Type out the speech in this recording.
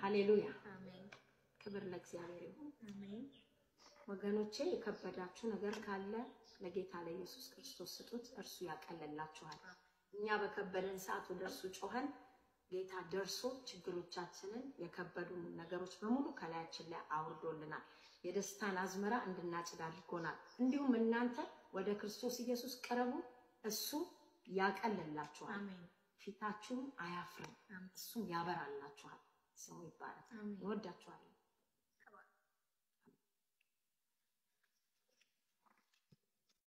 ሃሌሉያ። አሜን ክብር ለእግዚአብሔር ይሁን። አሜን ወገኖቼ የከበዳችሁ ነገር ካለ ለጌታ ለኢየሱስ ክርስቶስ ስጡት፣ እርሱ ያቀልላችኋል። እኛ በከበደን ሰዓት ወደ እርሱ ጮኸን ጌታ ደርሶ ችግሮቻችንን የከበዱን ነገሮች በሙሉ ከላያችን ላይ አውርዶልናል። የደስታን አዝመራ እንድናጭድ አድርጎናል። እንዲሁም እናንተ ወደ ክርስቶስ ኢየሱስ ቅረቡ፣ እሱ ያቀልላችኋል፣ አሜን ፊታችሁም አያፍርም፣ አሜን እሱም ያበራላችኋል። ስሙ ይባላል። አሜን እወዳችኋለሁ።